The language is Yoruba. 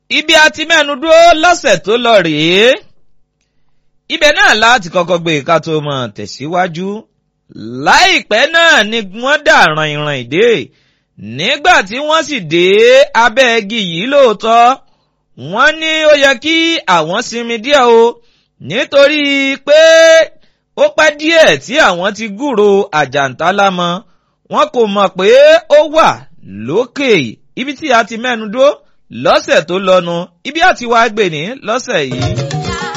ibi a ti mẹ́nu dúró lọ́sẹ̀ tó lọ rèé ibẹ̀ náà láti kọ́kọ́ gbé ká tó mọ̀ tẹ̀síwájú láìpẹ́ náà ni wọ́n dà ràn-ìràn ìdè nígbà tí wọ́n sì dé abẹ́ igi yìí lóòótọ́ wọ́n ní ó yẹ kí àwọn sinmi díẹ̀ o nítorí pé ó pẹ́ díẹ̀ tí àwọn ti gúrò àjàntálá mọ́ wọn kò mọ̀ pé ó wà lókè ibi tí a ti mẹ́nu dúró lọ́sẹ̀ tó lọ́nu ibi àti wàá gbè ní lọ́sẹ̀ yìí.